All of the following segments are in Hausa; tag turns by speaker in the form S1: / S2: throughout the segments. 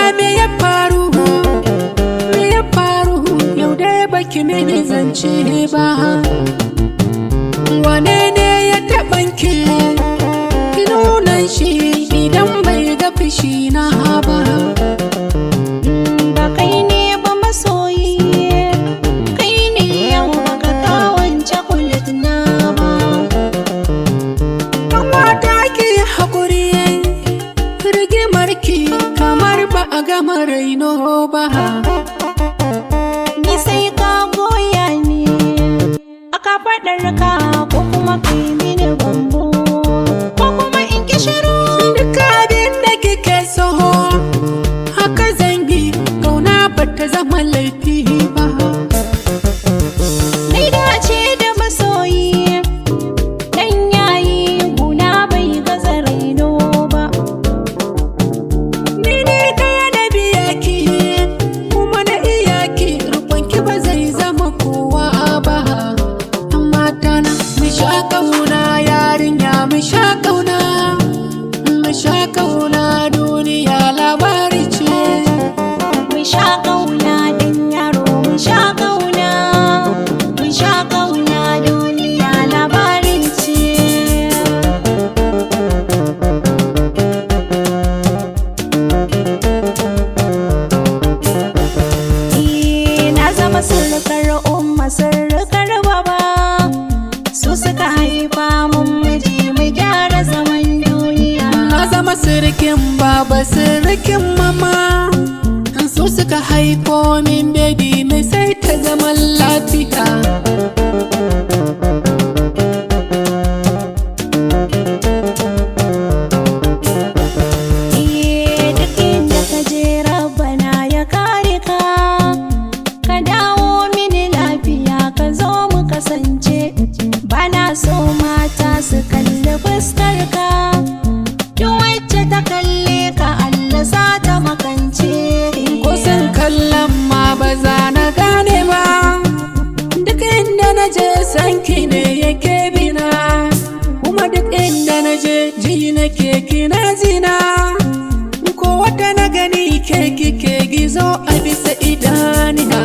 S1: me ya faru me ya faru yau dai baki mini zance ba wane ne ya taɓanki ki nuna shi idan bai ga fushi na ba
S2: ba kai ne ba masoyi kai ne yau baka kawon cakulet na ba
S1: Kamata ki haƙuri rigimarki kamar ba a gama raino ba
S2: ni sai ka goya ni aka faɗar ka ko kuma kai mini bambo ko kuma in ki shiru
S1: Duk abin da kike so haka zangi kauna ba ta zama laifi ba
S2: Nai dace da masoyi Dan yayi guna bai gaza raino ba
S1: Ni ne ɗaya na biya ki kuma na iya ki rukunki ba zai zama kowa ba amma tana mu sha kauna yarinya mu sha kauna mu sha kauna duniya labari ce
S2: Mun sha ƙauna dan yaro mun sha ƙauna Mun sha ƙauna duniya labarin ce Eh, Na zama surukar umma surukar baba Su suka haifa mun miji mu gyara zaman duniya
S1: na zama sirikin baba sirikin mama su suka haifo min baby mai sai ta zaman lafiya
S2: Eh, duk inda ka je rabbana ya kare ka ka dawo mini lafiya ka zo mu kasance bana so mata su kalli fuskar ka duk wacce ta kalle ka Allah sa ta makance
S1: kusan kallon ma ba za na gane ba duk inda na je sanki ne yake bina kuma duk inda na je ji na keke na zina ko wata na gani keke ke gizo a bisa idaniya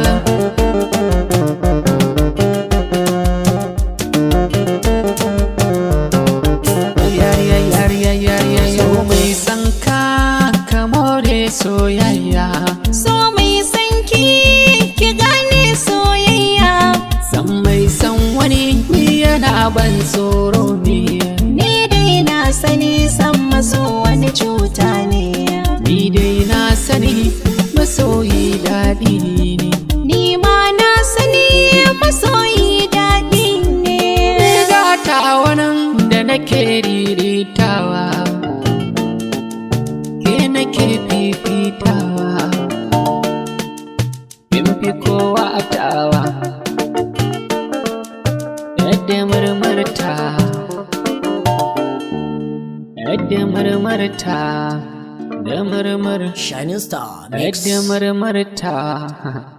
S1: so mai san ka ka more soyayya
S2: so mai sanki ki gane soyayya
S1: san mai san wani ni yana ban tsoro ne
S2: ni dai na sani san maso wani cuta ne
S1: ni dai na sani masoyi daɗi ne
S2: Ni ma na sani masoyi daɗi ne.
S1: Riga ta wannan da nake riritawa ke nake fifitawa in fi kowa tawa yadda murmurta yadda murmurta da murmur
S3: Shining Star Mix.
S1: yadda murmurta